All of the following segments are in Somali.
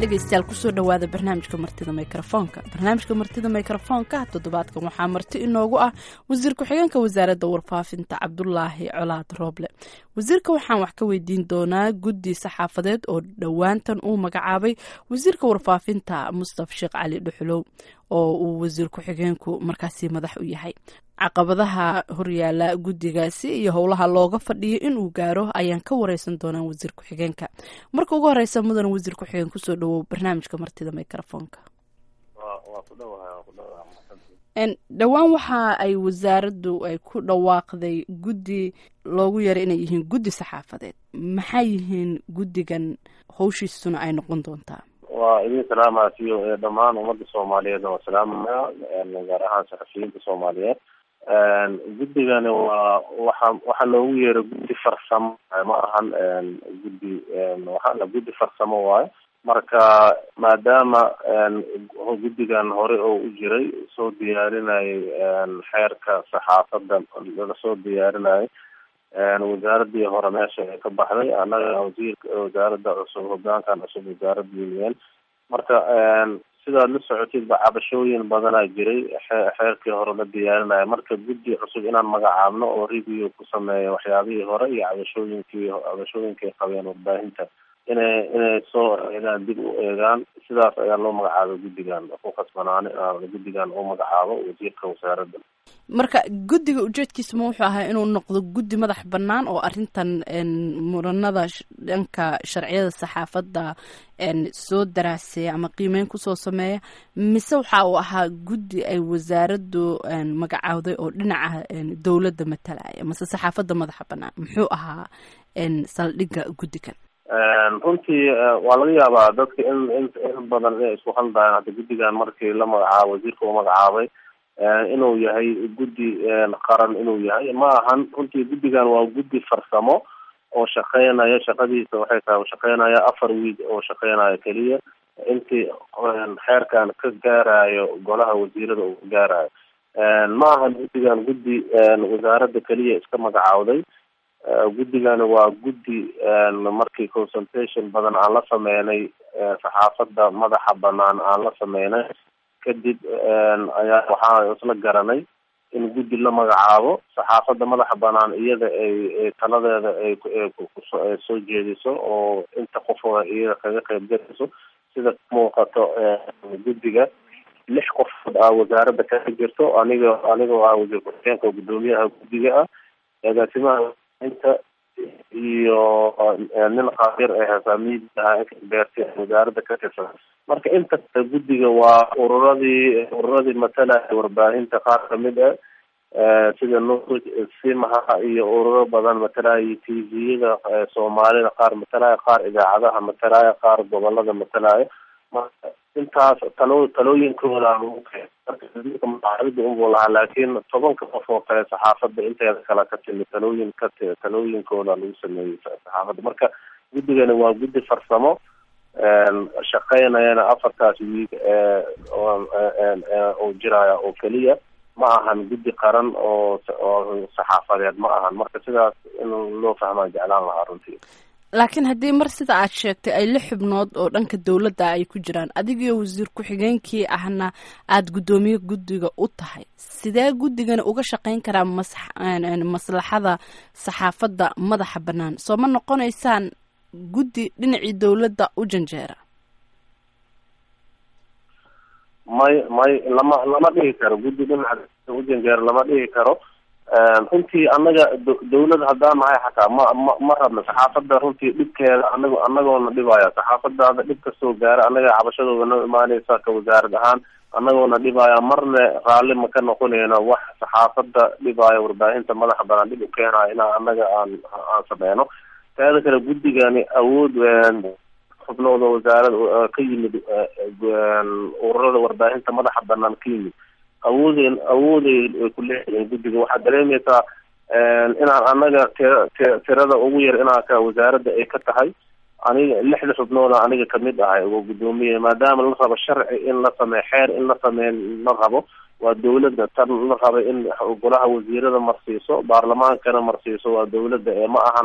dhegaystayaal kusoo dhowaada barnaamijka martida mikrofoonka barnaamijka martida mikrofoonka toddobaadkan waxaa marti inoogu ah wasiir ku-xigeenka wasaaradda warfaafinta cabdulaahi colaad rooble wasiirka waxaan wax ka weydiin doonaa guddi saxaafadeed oo dhowaantan uu magacaabay wasiirka warfaafinta mustaf sheekh cali dhuxulow oo uu wasiir ku-xigeenku markaasi madax u yahay caqabadaha horyaala guddigaasi iyo howlaha looga fadhiyo inuu gaaro ayaan ka wareysan doonaa wasiir ku-xigeenka marka ugu horeysa mudan wasiir ku-xigeen kusoo dhawow barnaamijka martida microfoonka dhowaan waxa ay wasaaraddu ay ku dhawaaqday guddi loogu yeeray inay yihiin guddi saxaafadeed maxay yihiin guddigan howshiisuna ay noqon doontaa waa idin salaamaasiyo dhammaan ummadda soomaaliyeed waa salaamaya gaar ahaan saxafiyiinta soomaaliyeed guddigani waa waxa waxaa loogu yeeray guddi farsamo ma ahan guddi waxaa guddi farsamo waayo marka maadaama guddigan hore oo u jiray soo diyaarinayay xeerka saxaafadda laga soo diyaarinayay wasaaradii hore meesha ay ka baxday annaga wasiirka wasaaradda cusub hogaankan cusub wasaaradda union marka sidaad la socotidba cabashooyin badanaa jiray xeerkii hore la diyaarinaya marka guddi cusub inaan magacaabno oo review ku sameeya waxyaabihii hore iyo cabashooyinkii cabashooyinkay qabeen warbaahinta inay inay soo eegaan dib u eegaan sidaas ayaa loo magacaabay guddigan ku khasbanaani guddigan uu magacaabo wasiirka wasaaradda marka guddiga ujeedkiisa ma wuxuu ahaa inuu noqdo guddi madax bannaan oo arrintan muranada dhanka sharciyada saxaafadda soo daraaseeya ama qiimeyn kusoo sameeya mise waxa uu ahaa guddi ay wasaaraddu magacaawday oo dhinaca dowladda matalaya mase saxaafadda madaxa bannaan muxuu ahaa saldhigga guddigan runtii waa laga yaabaa dadka in in in badan inay isku haldayan hadda guddigan markii la magacaabo wasiirka uu magacaabay inuu yahay guddi qaran inuu yahay ma ahan runtii guddigan waa guddi farsamo oo shaqeynaya shaqadiisa waxay tahay shaqeynaya afar wiig oo shaqeynaya keliya intii xeerkan ka gaarayo golaha wasiirada uu ka gaarayo ma ahan guddigan guddi wasaaradda keliya iska magacaawday guddigani waa guddi markii consultation badan aan la sameynay saxaafadda madaxa banaan aan la sameynay kadib ayaa waxaa isla garanay in guddi la magacaabo saxaafadda madaxa banaan iyada ay taladeeda ay soo jeediso oo inta qofoo iyada kaga qeyb galayso sida muuqato guddiga lix qofood ah wasaaradda kaga jirto aniga anigoo ah wasiir ku-xigeenka guddoomiyaha guddiga ah agaasimaha inta iyo nin qabiir ee hogaamiyiisa ah beerti wasaaradda ka tirsan marka inta guddiga waa ururadii ururadii matalaya warbaahinta qaar kamid ah sida nu simaha iyo ururo badan matalaya t v-yada soomaalida qaar matalaya qaar idaacadaha matalaya qaar gobolada matalaya marka intaas talo talooyinkooda marka unbuu lahaa laakiin tobanka qof oo kale saxaafadda inteeda kale ka timi talooyin ka talooyinkooda lagu sameeyey saxaafadda marka guddigani waa guddi farsamo shaqeynayana afartaas wiig oo jiraya oo keliya ma ahan guddi qaran oo oo saxaafadeed ma ahan marka sidaas in loo fahmaan jeclaan lahaa runtii laakiin haddii mar sida aad sheegtay ay lix xubnood oo dhanka dowladda ay ku jiraan adigiyo wasiir ku-xigeenkii ahna aada guddoomiye guddiga u tahay sidee guddigani uga shaqeyn karaa mas maslaxada saxaafadda madaxa bannaan soo ma noqonaysaan guddi dhinacii dowladda u janjeera may may lama lama dhihi karo guddi dhinaca u janjeera lama dhihi karo runtii annaga dawlad haddaan nahay xataa ma ma ma rabna saxaafadda runtii dhibkeeda anago anagoona dhibaya saxaafadaada dhib kasoo gaara annaga cabashadooda noo imaaneysa ka wasaarad ahaan anagoona dhibaya marne raalli ma ka noqoneyno wax saxaafadda dhibaayo warbaahinta madaxa banaan dhib u keenayo inaa annaga aan aan sameyno teeda kale guddigani awood xubnooda wasaarada ka yimid ururada warbaahinta madaxa banaan ka yimid awoodeen awooday ay ku leeyihiin guddiga waxaad dareemeysaa inaan anaga tira ti tirada ugu yar inaa ka wasaaradda ay ka tahay aniga lixda xubnooda aniga kamid ahay oo guddoomiye maadaama la rabo sharci in la sameeyo xeer in la sameeyo la rabo waa dawladda tan la raba in golaha wasiirada marsiiso baarlamaankana marsiiso waa dawladda ee ma ahan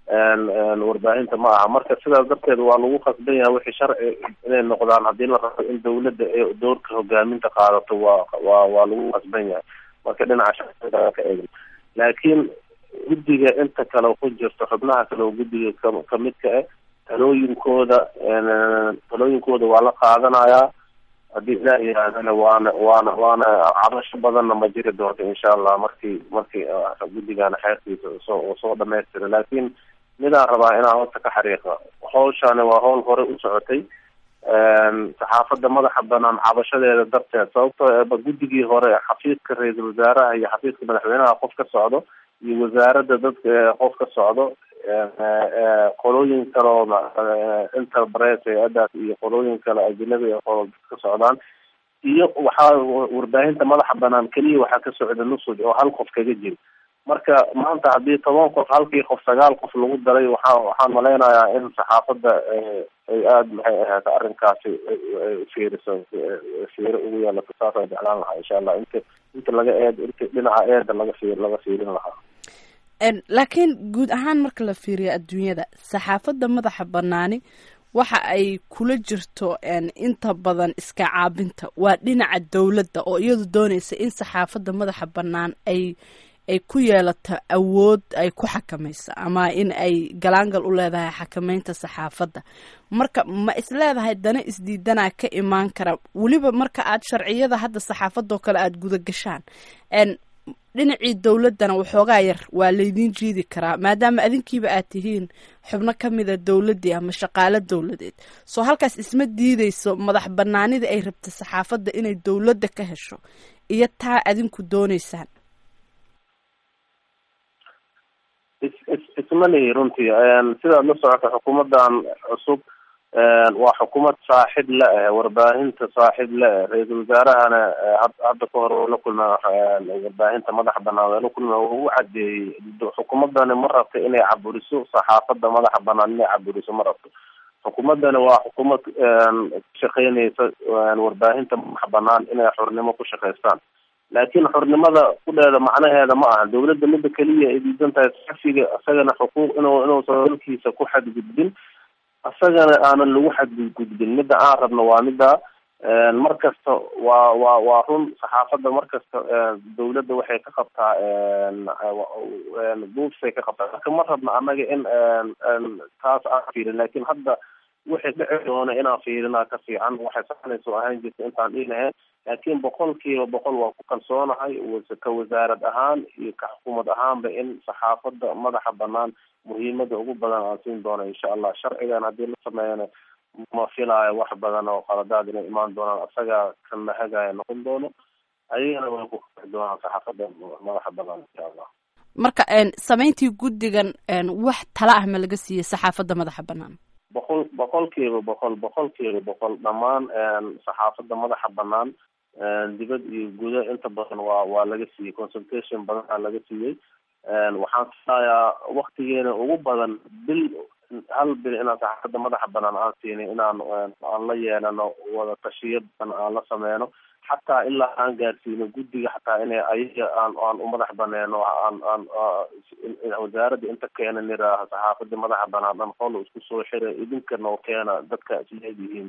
warbaahinta ma aha marka sidaas darteed waa lagu khasban yahay wixii sharci inay noqdaan haddii la rabo in dawladda ee doorka hogaaminta qaadato waa waa waa lagu khasban yahay marka dhinaca sharciga ka eegin laakiin guddiga inta kale ku jirto xubnaha kale oo guddiga ka kamidka ah talooyinkooda talooyinkooda waa la qaadanayaa haddii ilaah yihaahdana waana waana waana cabasho badanna ma jiri doonto insha allah markii markii guddigana xeerkiisa soo soo dhamaystira laakiin midaan rabaa inaan horta ka xariiqa hawshani waa hawl hore u socotay saxaafadda madaxa banaan cabashadeeda darteed sababtoo eba guddigii hore xafiiska ra-iisul wasaaraha iyo xafiiska madaxweynaha qof ka socdo iyo wasaaradda dadka qof ka socdo qolooyin kaleo interpres hay-adaas iyo qolooyin kale ajnabi oo ka socdaan iyo waxaa warbaahinta madaxa banaan keliya waxaa ka socda nusuj oo hal qof kaga jiro marka maanta haddii toban qof halkii qof sagaal qof lagu daray waxa waxaan malaynayaa in saxaafadda ay aada maxay ahayd arrinkaasi fiiriso fiiro ugu yeelato saasaan jeclaan lahaa insha allah inta inta laga eed inta dhinaca eeda laga fiir laga fiirin lahaa laakiin guud ahaan marka la fiiriyo adduunyada saxaafadda madaxa banaani waxa ay kula jirto inta badan iska caabinta waa dhinaca dowladda oo iyadu doonaysa in saxaafadda madaxa bannaan ay ay ku yeelato awood ay ku xakamayso ama in ay galaangal u leedahay xakameynta saxaafadda marka ma isleedahay dana isdiidanaa ka imaan kara weliba marka aad sharciyada hadda saxaafadoo kale aada guda gashaan dhinacii dowladdana waxoogaa yar waa laydiin jiidi karaa maadaama adinkiiba aad tihiin xubno ka mida dowladdii ama shaqaalo dowladeed soo halkaas isma diideyso madax banaanida ay rabta saxaafadda inay dowladda ka hesho iyo taa adinku dooneysaan is is isma lihi runtii sidaad la socota xukuumaddan cusub waa xukuumad saaxib la ah warbaahinta saaxib la ah ra-iisul wasaarahana hadda ka hore la kulma warbaahinta madaxa banaan waa la kulma uu cadeeyey xukuumadani ma rabto inay caburiso saxaafadda madaxa banaan inay caburiso ma rabto xukuumadani waa xukuumad kushaqeyneysa warbaahinta madaxa banaan inay xornimo ku shaqeystaan laakiin xornimada kudheeda macnaheeda ma aha dawladda mida keliya ay diidan tahay saxafiga isagana xuquuq inuu inuusan dalkiisa ku xadgudbin isagana aanan lagu xadgudgudbin midda aan rabno waa midda mar kasta waa waa waa run saxaafadda mar kasta dawladda waxay ka qabtaa buufsay ka qabtaa marka ma rabno annaga in taas aan fiirin laakiin hadda wixii dhici doona inaan fiirinaa ka fiican waxay saxnayso ahaan jirta intaan dhiinahayn laakiin boqol kiiba boqol waa ku kalsoonahay ka wasaarad ahaan iyo ka xukuumad ahaanba in saxaafadda madaxa banaan muhiimada ugu badan aan siin doono insha allah sharcigan haddii la sameeyana ma filaayo wax badan oo qaladaad inay imaan doonaan isagaa kan la hagaya noqon doono ayagana way ku kii doonaan saxaafadda madaxa banaan insha allah marka samayntii guddigan wax tala ah ma laga siiyey saxaafadda madaxa banaan boqol boqol kiiba boqol boqol kiiba boqol dhammaan saxaafadda madaxa banaan dibad iyo gudo inta badan waa waa laga siiyey consultation badan aa laga siiyey waxaan filayaa waktigeena ugu badan bil hal bil inaan saxaafadda madaxa banaan aan siinay inaan aan la yeelano wada tashiyo badan aan la sameyno xataa ilaa aan gaarsiino guddiga xataa inay ayaga aan aan u madax baneeno aan aan wasaaradda inta keena niraaha saxaafadda madaxa banaan dhan qol isku soo xira idinka noo keena dadka isleedihiin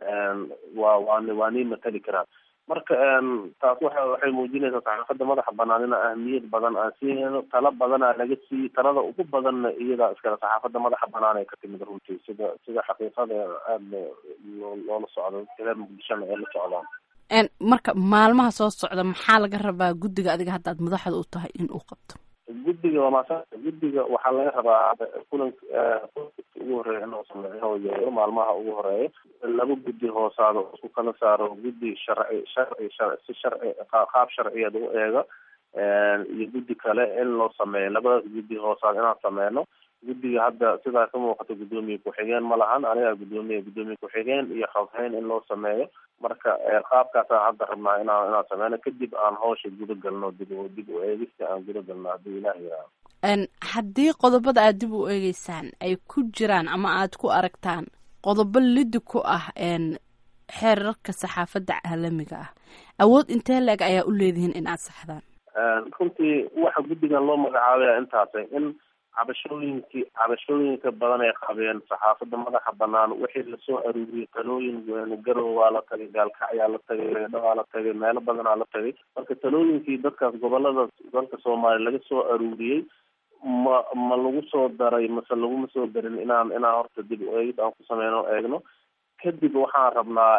waa waa waa nii matali karaan marka taas waxa waxay muujinaysaa saxaafadda madaxa banaan ina ahmiyad badan aan siinayno tala badanaa laga siiyey talada ugu badanna iyadaa iskale saxaafadda madaxa banaan ay ka timid runtii sida sida xaqiiqada aada loola socdo reer muqdishona ay la socdaan marka maalmaha soo socda maxaa laga rabaa guddiga adiga haddaad madaxda u tahay in uu qabto guddiga waa maasa guddiga waxaa laga rabaa kulan ugu horeeya inuu sameeyo inuu yeero maalmaha ugu horeeya laba guddi hoosaado isku kala saaro guddi sharci sharci si sharci qaab sharciyeed u eega iyo guddi kale in loo sameeyo labadaas guddi hoosaad inaan sameyno guddiga hadda sidaa ka muuqata guddoomiye ku-xigeen ma lahan anigaa guddoomiye guddoomiye ku-xigeen iyo xoghayn in loo sameeyo marka qaabkaasaan hadda rabnaa inaan inaan sameyno kadib aan hawsha guda galno dib dib u eegista aan guda galno haddii ilaah yiraahdo haddii qodobada aad dib u eegeysaan ay ku jiraan ama aad ku aragtaan qodobo lidi ku ah xeerarka saxaafadda caalamiga ah awood intee leeg ayaa u leedihiin in aad saxdaan runtii waxa guddigan loo magacaabaya intaasay in cabashooyinkii cabashooyinka badan ay qabeen saxaafadda madaxa banaan wixii lasoo aruuriyey talooyin garow waa la tagay gaalkacyaa la tagay leedho waa la tagay meelo badanaa la tagay marka talooyinkii dadkaas gobolada dalka soomaaliya laga soo aruuriyey ma ma lagu soo daray mase laguma soo darin inaan inaan horta dib eegid aan ku sameyno eegno kadib waxaan rabnaa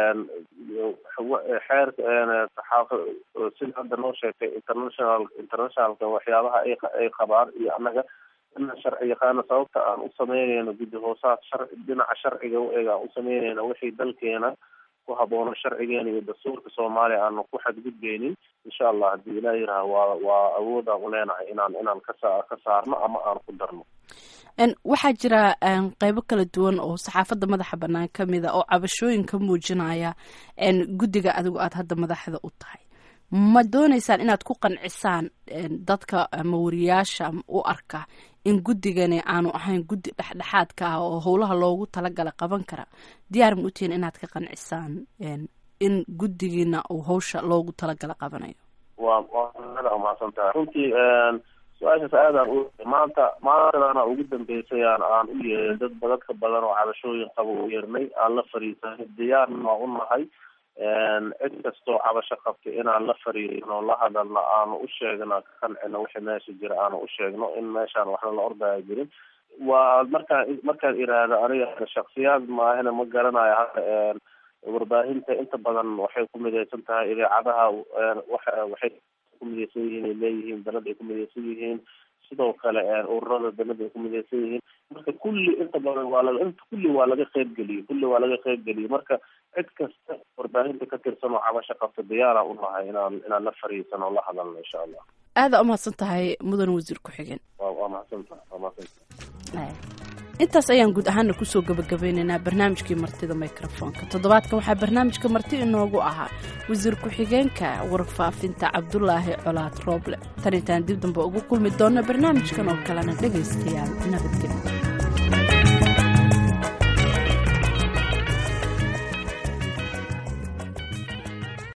xeerka saxaafa sida hadda noo sheegtay international internationalka waxyaabaha ay ay qabaan iyo annaga inaan sharci yaqaano sababta aan u sameyneyno guddi hoosaad shar dhinaca sharciga u eeg aan u sameyneyno wixii dalkeena ku haboono sharcigeena iyo dastuurka soomaaliya aanu ku xadgudbeynin insha allah haddii ilaah yiraha waa waa awoodaan u leenahay inaan inaan kasa ka saarno ama aan ku darno waxaa jira qeybo kala duwan oo saxaafadda madaxa banaan ka mida oo cabashooyin ka muujinaya guddiga adigu aada hadda madaxda u tahay ma dooneysaan inaad ku qancisaan dadka ama wariyaasha u arka in guddigani aanu ahayn guddi dhexdhexaadka ah oo howlaha loogu talagala qaban kara diyaar ma utihiin inaad ka qancisaan in guddigiina uu hawsha loogu talagala qabanayo wa waa umahadsan tahay runtii su-aashaas aadaan u maanta maantadaana ugu dambeysay aan aan u yeeray dad dadka badan oo cabashooyin qaba u yeernay aan la fariisanay diyaarna waa u nahay cid kastoo cabasho qabta inaan la fariirino la hadalno aanu u sheegno ka qancino wixii meesha jira aanu u sheegno in meeshaan waxna la ordaya jirin waa markaan markaan iraahdo aniga shaksiyaad maahina ma garanayo hadda warbaahinta inta badan waxay ku midaysan tahay idaacadaha waxay ku midaysan yihiin ay leeyihiin dalad ay ku midaysan yihiin sidoo kale ururada dalada ay ku midaysan yihiin marka kulli inta badan waa laga inta kulli waa laga qeybgeliyey kulli waa laga qeybgeliyey marka cid kasta warbaahinta ka tirsan oo cabasho qabta diyaaraan u nahay inaan inaan la fariisano o la hadalno insha allah aada umahadsan tahay mudan wasiir ku-xigeen wa waa mahadsantaha waa mahadsantaha intaas ayaan guud ahaana kusoo gabagabeynaynaa barnaamijkii martida microfoonka toddobaadkan waxaa barnaamijka marti inoogu ahaa wasiir ku-xigeenka warfaafinta cabdulaahi colaad rooble tan intaan dib dambe ugu kulmi doonno barnaamijkan oo kalena dhegaystayaal nabadgelyo